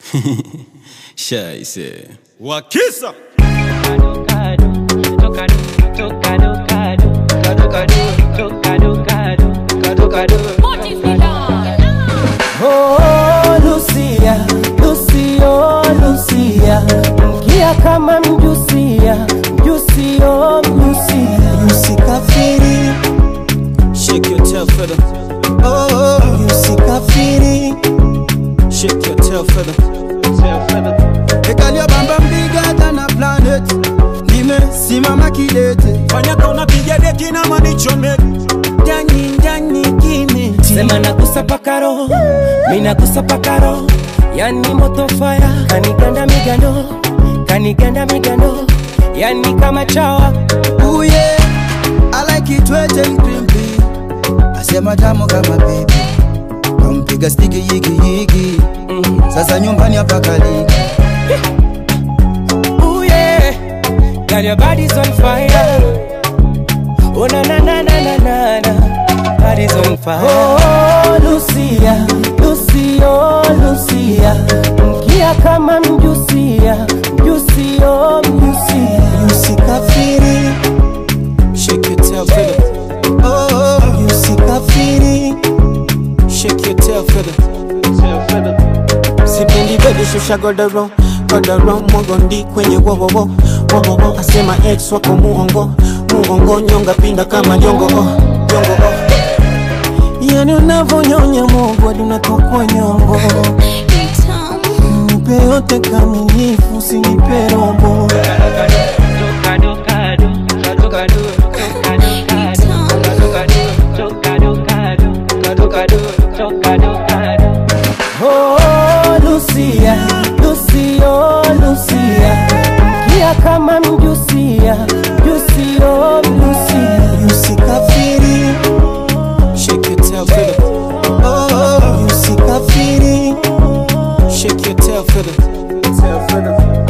Scheiße. Wakisa Oh, Lucia, Lucio, Lucia, mkia kama mjusia, mjusio, mjusia, Usikafiri, Shake your tail feather. oh, usikafiri. Shake your tail feather. Ekalia bamba bigger than a planet. Nimesimama kidete. fanyaka unapiga deki na manichomeki Ndani ndani kimi. sema nagusa pakaro, minagusa pakaro, yani moto fire, kaniganda migando, kaniganda migando, yani kama chawa Ooh yeah, I like it wet and crimpy. Asema tamu kama baby. Kampiga stiki yigi yigi. Sasa nyumbani hapa kaliki. Ooh yeah, girl your body's on fire. Oh na na na na na na na, body's on fire. Oh Lucia, Lucio, Lucia, mkia kama mjusia, mjusio, mjusia. Usikafiri, Shake your tail feather. oh, usikafiri. Shake your tail feather. sipendi bebe shusha godoro godoro mogondi kwenye wowowo wowowo asema ex wako muongo muongo nyonga pinda kama jongo oh, jongo oh. yani unavonyonya mogo hadi unatokwa nyongo nipe yote kamilifu usinipe robo Oh, Lucia, Lucio, Lucia, mkia kama mjusia, mjusio, mjusia. Usikafiri, Shake your tail feather. oh, usikafiri. Shake your tail feather.